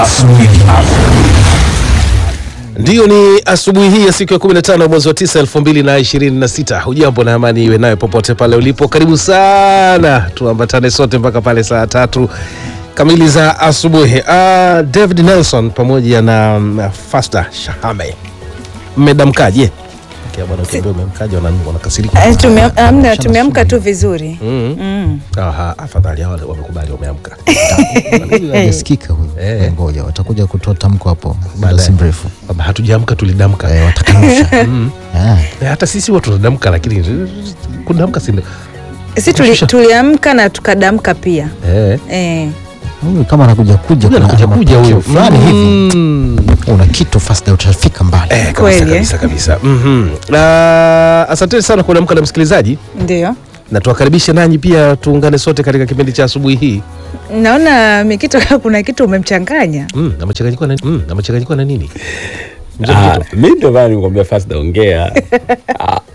Ndiyo, ni asubuhi hii ya siku ya 15 mwezi wa 9 2026. Hujambo na amani iwe nayo popote pale ulipo. Karibu sana, tuambatane sote mpaka pale saa tatu kamili za asubuhi. Uh, David Nelson pamoja na um, Fasta Shahame, mmedamkaje? Okay, bwana, ukiambia umemkaje wana- wanakasirika. Eh, tume- amna, tumeamka tu vizuri Mm. mm. Aha, afadhali hao wamekubali wameamka. hajasikika huyu Eh. ngoja watakuja kutoa tamko hapo muda Baadaye. si mrefu Kwamba hatujaamka tulidamka. Eh, watakanusha Mm. Ah, Eh, hata sisi watu tunadamka, lakini kudamka si si tuli, tuliamka na tukadamka pia eh. eh. huyu kama anakuja kuja Huyu kuna anakuja kuja matukio huyu fulani hivi Mm. una kitu fast utafika mbali Eh, kabisa Kweli, eh? kabisa kabisa. Mhm. Na asanteni sana kwa kuamka na msikilizaji, Ndio na tuwakaribishe nanyi pia tuungane sote katika kipindi cha asubuhi hii. naona Mikito kuna kitu umemchanganya Mm, na machanganyiko na mm, na machanganyiko na nini? Mzee Ah, Mkito. mi ndio maana nikwambia fast ongea. Ah,